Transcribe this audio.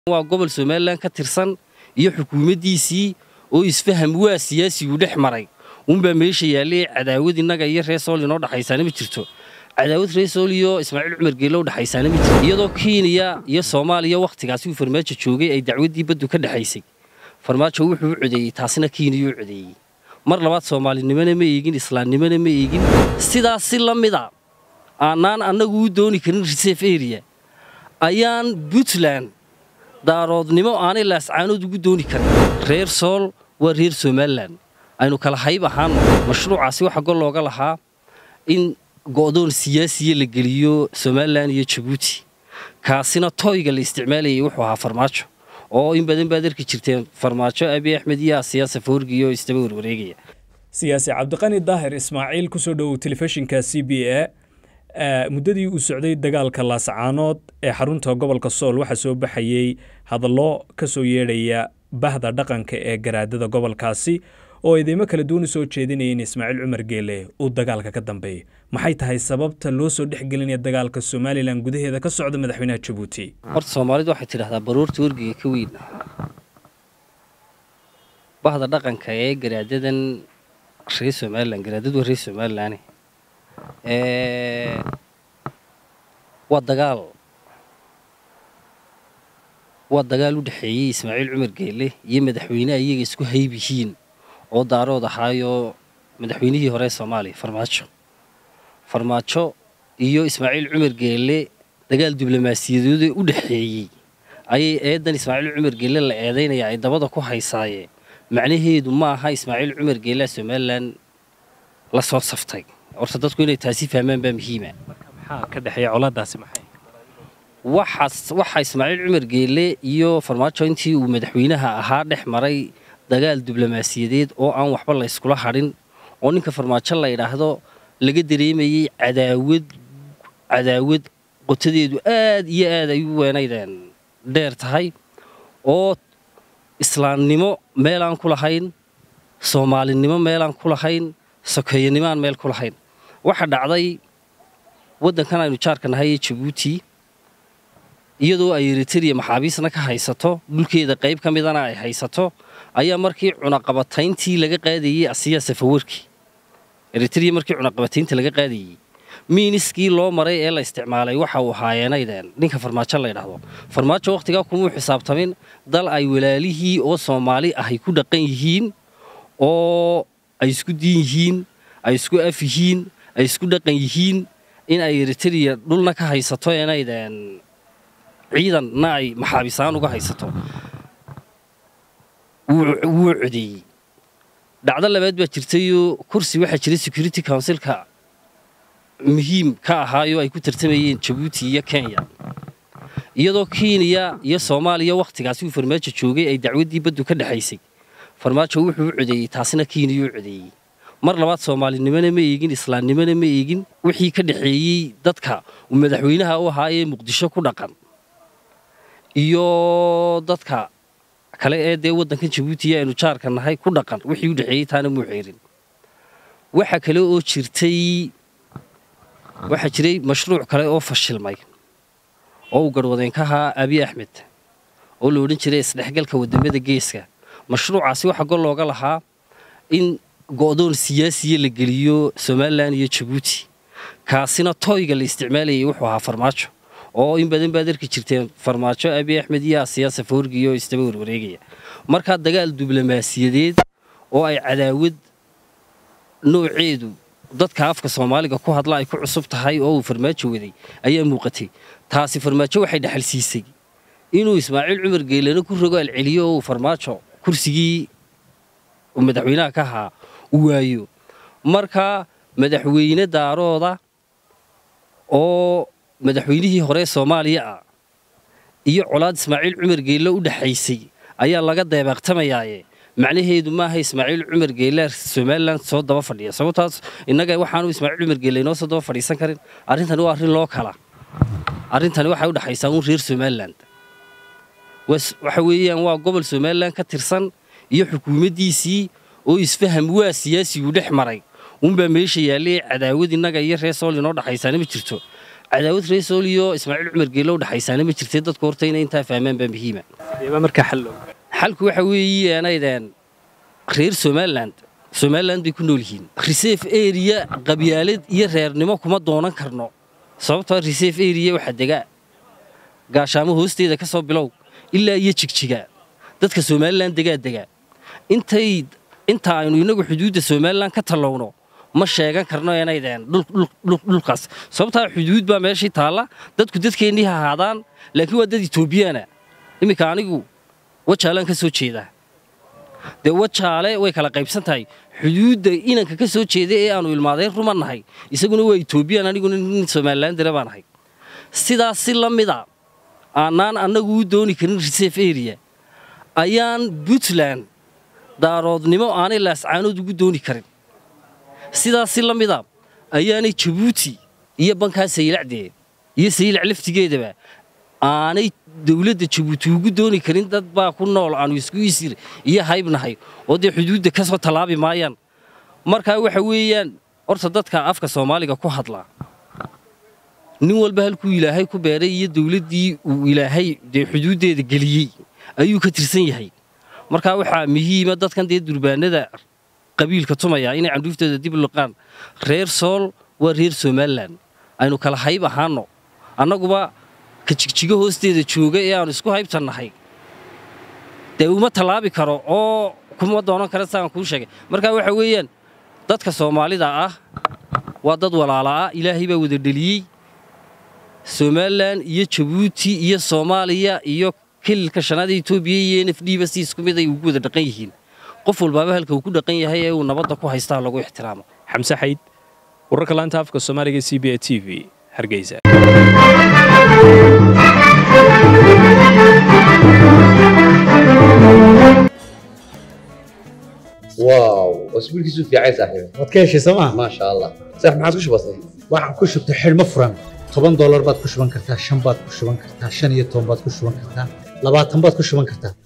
waa gobol somalilan ka tirsan iyo xukuumaddiisii oo isfaham waa siyaasigu dhex maray unbaa meesha yaallay cadaawad innaga iyo reer sool inoo dhexaysaana ma jirto cadaawad reer sool iyo ismaaciil cumar geelle u dhexaysaana ma jirto iyadoo kenya iyo soomaaliya wakhtigaasi uu farmaajo joogay ay dacwaddii baddu ka dhexaysay farmaajo wuxuu u codeeyey taasina kenya u codeeyey mar labaad soomaalinimona ma eegin islaamnimona ma eegin sidaas si la mida aanaan annagu u dooni karin reserve area ayaan puntland daaroodnimo aanay laascaanood ugu dooni karin reer sool waa reer somalilan aynu kala hayb ahaan mashruucaasi waxaa gol looga lahaa in go'doon siyaasiya la geliyo somalilan iyo jabuuti kaasina tooyga la isticmaalayay wuxuu ahaa farmaajo oo in badan baad arki jirteen farmaajo abiy axmed iyo asiya safoorgi oo isdaba warwareegaya siyaasi cabdiqani daahir ismaaciil kusoo dhowow telefishinka c b a muddadii uu socday dagaalka laascaanood ee xarunta gobolka sool waxaa soo baxayey hadallo ka soo yeedhaya bahda dhaqanka ee garaadada gobolkaasi oo ideymo kala duwan u soo jeedinaya in ismaaciil cumar geele uu dagaalka ka dambeeyo maxay tahay sababta loo soo dhexgelinaya dagaalka somalilan gudaheeda ka socda madaxweynaha jabuuti horta soomaalidu waxay tidhahdaa baruurta wargiga ka weyn bahda dhaqanka ee garaadadan reer somalilan garaadadu waa reer somalilan waa dagaal waa dagaal u dhexeeyey ismaaciil cumar geele iyo madaxweyneha iyaga isku hayb yihiin oo daarood ahaayoo madaxweynihii hore ee soomaaliya farmaajo farmaajo iyo ismaaciil cumar geele dagaal diblomaasiyadoode u dhexeeyey ayay eedan ismaaciil cumar geele la eedaynaya ay dabada ku haysaayeen macnaheedu ma aha ismaaciil cumar geelea somalilan la soo saftay horta dadku inay taasi fahmaan baa muhiima maxaa ka dhexeeya colaadaasi maxay waxa ismaaciil cumar geele iyo farmaajo intii uu madaxweynaha ahaa dhex maray dagaal diblomaasiyadeed oo aan waxba la yskula hadhin oo ninka farmaajo la yidhaahdo laga dareemayey cadaawad cadaawad qotadeedu aad iyo aad ay u weenaydeen dheer tahay oo islaamnimo meelaan ku lahayn soomaalinimo meelaan ku lahayn sokeeyanimaan meel ku lahayn waxa dhacday waddankan aynu jaarka nahay ee jabuuti iyadoo ay eritariya maxaabiisna ka haysato dhulkeeda qayb ka midana ay haysato ayaa markii cunaqabatayntii laga qaadayey asiya safawarkii eritariya markii cunaqabataynta laga qaadayey miiniskii loo maray ee la isticmaalay waxa uu ahaayenaydeen ninka farmaajo la ydhaahdo farmaajo wakhtigaa kumuu xisaabtamin dal ay walaalihii oo soomaali ahay ku dhaqan yihiin oo ay isku diin yihiin ay isku af yihiin ay isku dhaqan yihiin in ay eritariya dhulna ka haysato enaydeen ciidanna ay maxaabisaan uga haysato wuu codeeyey dhacdo labaad baa jirtayoo kursi waxaa jiray security councilka muhiim ka ahaayoo ay ku tartamayeen jabuuti iyo kenya iyadoo kenya iyo soomaaliya wakhtigaasi uu farmaajo joogay ay dacwaddii baddu ka dhexaysay farmaajo wuxuu u codeeyey taasina kenya u codeeyey mar labaad soomaalinimona ma eegin islaamnimona ma eegin wixii ka dhexeeyey dadka uu madaxweynaha u ahaa ee muqdisho ku dhaqan iyo dadka kale ee dee waddankan jabuutiya aynu jaarka nahay ku dhaqan wixii u dhexeeyey taana muu xeerin waxa kale oo jirtay waxaa jiray mashruuc kale oo fashilmay oo uu garhwadeen ka ahaa abiy axmed oo la odhan jiray isdhexgalka waddamada geeska mashruucaasi waxaa gol looga lahaa in go'doon siyaasiya la geliyo somalilan iyo jabuuti kaasina tooyga la isticmaalayay wuxuu ahaa farmaajo oo in badan baad arki jirteen farmaajo abiy axmed iyo asiya safoorgi oo isdaba warwareegaya markaa dagaal diblomaasiyadeed oo ay cadaawad nooceedu dadka afka soomaaliga ku hadla ay ku cusub tahay oo uu farmaajo waday ayaa muuqatay taasi farmaajo waxay dhexal siisay inuu ismaaciil cumar geelena ku rogo alceliyo oo uu farmaajo kursigii madaxweynaha ka ahaa u waayo markaa madaxweyne daarooda oo madaxweynihii hore soomaaliya ah iyo colaad ismaaciil cumar geelle u dhexaysay ayaa laga deebaaqtamayaaye macnaheedu maaha ismaaciil cumar geelle somalilan soo daba fadhiya sababtaas innaga waxaanu ismaaciil cumar geelle inoo soo daba fadhiisan karin arrintani waa arrin loo kala arrintani waxay u dhexaysaa uun reer somalilan waxa weeyaan waa gobol somalilan ka tirsan iyo xukuumaddiisii oo isfaham waa siyaasigu dhex maray unbaa meesha yaallay cadaawad innaga iyo reer sool inoo dhexaysaana ma jirto cadaawad reesool iyo ismaaciil cumar geelo udhexaysaana ma jirtay dadku horta inay intaa fahmaan baa muhiima markaa xal xalku waxa weeye anaydeen reer somaliland somaliland bay ku nool yihiin reserve area qabyaalad iyo reernimo kuma doonan karno sababtoo reserve area waxaa degaa gaashaamo hoosteeda ka soo bilow ilaa iyo jigjiga dadka somalilan degaa degaa intay inta aynu inagu xuduudda somalilan ka tallowno ma sheegan karno inaydeen dhulkaas sababtaa xuduud baa meeshii taalla dadku dadkeennii ha ahaadaan laakiin waa dad etoobiyaana iminka anigu wajaalaan ka soo jeedaa dee wajaale way kala qaybsan tahay xuduudda inanka ka soo jeeda ee aanu ilmaadeen ruma nahay isaguna waa etoobiyaan aniguna nin somalilan dira baan ahay sidaas si la mida aanaan annagu u dooni karin reserve area ayaan puntland daaroodnimo aanay laascaanood ugu dooni karin sidaas si la mida ayaanay jabuuti iyo bankaa saylacdee iyo saylac laftigeedaba aanay dowladda jabuuti ugu dooni karin dad baa ku nool aanu isku isir iyo haybnahay oo dee xuduudda ka soo tallaabi maayaan markaa waxa weeyaan horta dadka afka soomaaliga ku hadlaa nin walba halkuu ilaahay ku beeray iyo dowladdii uu ilaahay dee xuduuddeeda geliyey ayuu ka tirsan yahay markaa waxaa muhiima dadkan dee durbaanada qabiilka tumaya inay candhuuftooda dib liqaan reer sool waa reer somalilan aynu kala hayb ahaanno annaguba ka jigjigo hoosteeda jooga ee aanu isku haybtannahay dee uma tallaabi karo oo kuma doonan kara saan kuu sheegay markaa waxa weeyaan dadka soomaalida ah waa dad walaala ah ilaahay baa wada dheliyey somalilan iyo jabuuti iyo soomaaliya iyo kililka shanaada etoobiya iyo n f d ba si isku mid ay ugu wada dhaqan yihiin qof walbaaba halka uu ku dhaqan yahay ee uu nabadda ku haystaa lagu ixtiraamo xamse xayd wararka laanta afka soomaaliga c b a t v hargeysa واو اسبوع كيسو في عايز صاحبي waad ka heshay sooma ما شاء الله صح ما عادش بسيط waxaan ku shubtay xidhmo furan toban doolar baad ku shuban kartaa shan baad ku shuban kartaa shan iyo toban baad ku shuban kartaa labaatan baad ku shuban kartaa